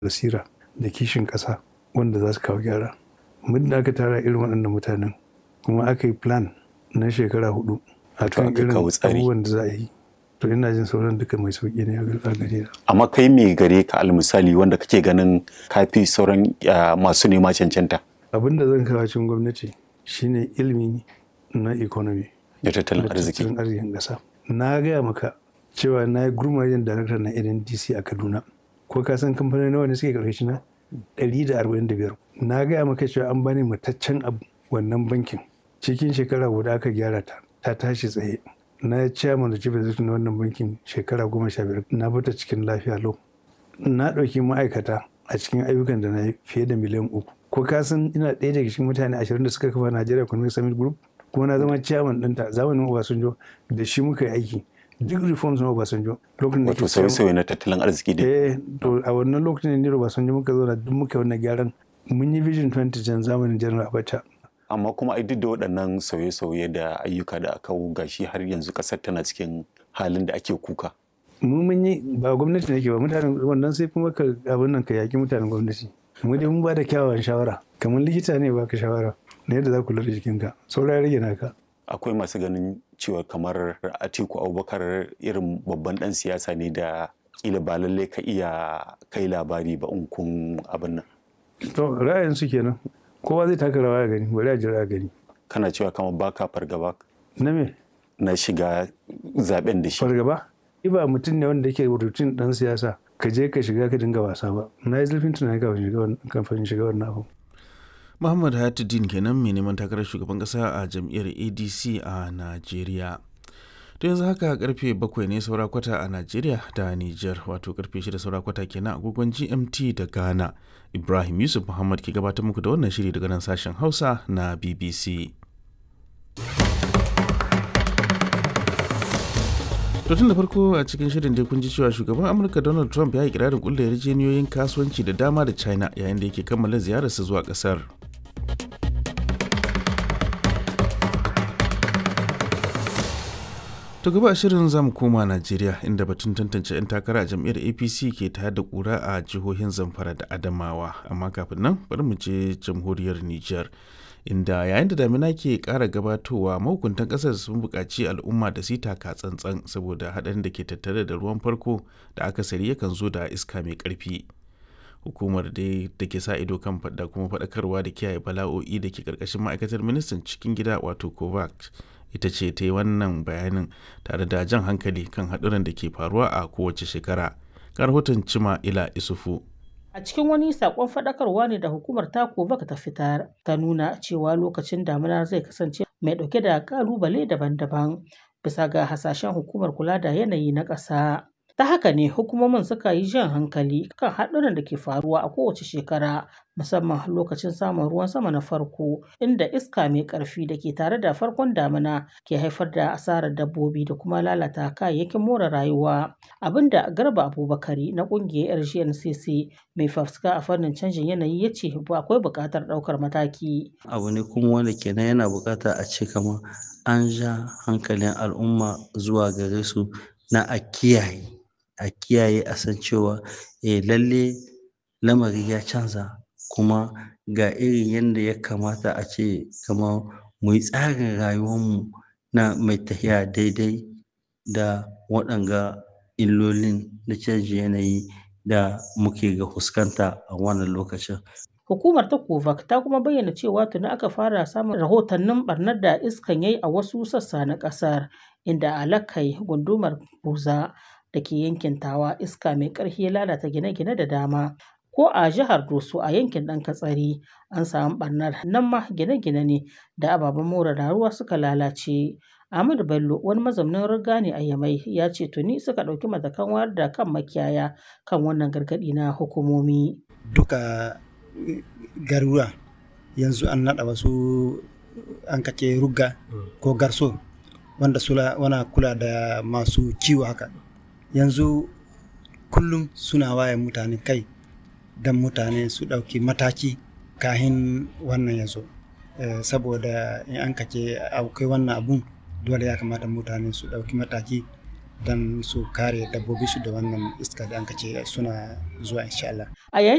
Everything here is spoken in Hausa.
basira da kishin ƙasa wanda za su kawo gyara muddin aka tara irin waɗannan mutanen kuma aka yi plan na shekara hudu a kan aka irin kawo tsari. abubuwan da za a yi to ina jin sauran duka mai sauƙi ne a gare na amma kai me gare ka almisali wanda kake ganin kafi sauran ah, masu nema cancanta abin da zan kawo cikin gwamnati shine ilimi na economy da tattalin da arziki tattalin arzikin ƙasa na gaya maka cewa na yi gurmajen darakta na ndc a kaduna ko ka san kamfanoni nawa ne suke karkashi na 145 na gaya maka cewa an bani mataccen abu wannan bankin cikin shekara guda aka gyara ta ta tashi tsaye na yi chairman da chief executive na wannan bankin shekara goma sha biyar na bata cikin lafiya lau na ɗauki ma'aikata a cikin ayyukan da na yi fiye da miliyan uku ko ka san ina ɗaya daga cikin mutane ashirin da suka kafa Nigeria Economic Summit Group kuma na zama chairman ɗinta zamanin Obasanjo da shi muka yi aiki duk reforms na Obasanjo lokacin da wato ke chairman- sauye-sauye na tattalin arziki dai eh to a wannan lokacin ne Obasanjo muka zo da duk muka yi wannan gyaran mun yi vision 2010 zamanin General Abacha amma kuma ai duk da waɗannan sauye-sauye da ayyuka da aka gashi har yanzu ƙasar tana cikin halin da ake kuka mu mun yi ba gwamnati nake ba mutanen wannan sai kuma ka abin nan ka yaki mutanen gwamnati mu dai mun ba da kyawawan shawara kamar likita ne baka shawara na yadda za ku kula da jikinka saura ya rage naka akwai masu ganin cewa kamar atiku abubakar irin babban ɗan siyasa ne da kila ba lallai ka iya kai labari ba in kun abin nan to ra'ayin su kenan kowa zai taka rawa ya gani bari a jira a gani kana cewa kamar baka fargaba na me na shiga zaben da shi fargaba ni ba mutum ne wanda yake rutun dan siyasa ka je ka shiga ka dinga wasa ba na yi zurfin tunani kafin shiga wannan- kafin shiga wannan abu Muhammad Hayatuddin kenan mai neman takarar shugaban kasa a jam'iyyar ADC a Najeriya. To yanzu haka karfe bakwai ne saura kwata a Najeriya da Nijar wato karfe shida saura kwata kenan agogon GMT da Ghana. Ibrahim Yusuf Muhammad ke gabatar muku da wannan shiri daga nan sashen Hausa na BBC. To tun da farko a cikin shirin dai kun ji cewa shugaban Amurka Donald Trump ya yi kirarin kulle yarjejeniyoyin kasuwanci da dama da China yayin da yake kammala ziyararsa zuwa kasar. To gaba a shirin zamu koma Najeriya inda batun tantance 'yan takara a jam'iyyar APC ke tayar da kura a jihohin Zamfara da Adamawa. Amma kafin nan bari mu je jamhuriyar Nijar. Inda yayin da damina ke ƙara gabatowa mahukuntan ƙasar sun buƙaci al'umma da su yi taka tsantsan saboda haɗarin da ke tattare da ruwan farko da akasari yakan zo da iska mai ƙarfi. Hukumar dai da ke sa ido kan da kuma faɗakarwa da kiyaye bala'o'i da ke ƙarƙashin ma'aikatar ministan cikin gida wato COVAX ita ce ta yi wannan bayanin tare da jan hankali kan haɗuran da ke faruwa a kowace shekara. Ga rahoton Cima Ila Isufu. A cikin wani sakon faɗakarwa ne da hukumar Takovak ta fitar ta nuna cewa lokacin damina zai kasance mai ɗauke da ƙalubale daban-daban bisa ga hasashen hukumar kula da yanayi na ƙasa. Ta haka ne hukumomin suka yi jan hankali kan haɗuran da ke faruwa a kowace shekara musamman lokacin samun ruwan sama na farko inda iska mai ƙarfi da ke tare da farkon damina ke haifar da asarar dabbobi da kuma lalata kayayyakin more rayuwa. Abinda Garba Abubakari na ƙungiyar RGNCC mai fafutuka a fannin canjin yanayi ya ce akwai buƙatar ɗaukar mataki. abu ne kuma wanda kenan yana buƙata a ce kamar an ja hankalin al'umma zuwa gare su na a kiyaye a kiyaye a san cewa eh lalle lamari ya canza kuma ga irin yadda ya kamata a ce kamar mu yi tsarin rayuwarmu na mai tafiya daidai da waɗanga illolin na canjin yanayi da muke ga fuskanta a wannan lokacin Hukumar ta Kovac ta kuma bayyana cewa tuni aka fara samun rahotannin barnar da iskan yayi a wasu sassa na ƙasar inda a Lakai gundumar Buza da ke yankin Tawa iska mai ƙarfi ya lalata gine-gine da dama. Ko a jihar Doso a yankin ɗan Katsari an samu barnar nan ma gine-gine ne da ababen more rayuwa suka lalace. Ahmadu Bello wani mazaunin riga ne a Yamai ya ce tuni suka ɗauki matakan wayar da kan makiyaya kan wannan gargaɗi na hukumomi. duka garuruwa yanzu an naɗa wasu an kace rugga ko garso wanda sula wana kula da masu kiwo haka yanzu kullum suna waye mutane kai don mutane su ɗauki mataki kahin wannan ya zo Eh, saboda in an kace akwai wannan abun dole ya kamata mutane su ɗauki mataki don su kare dabbobi su da wannan iska da an kace suna zuwa insha Allah. A yayin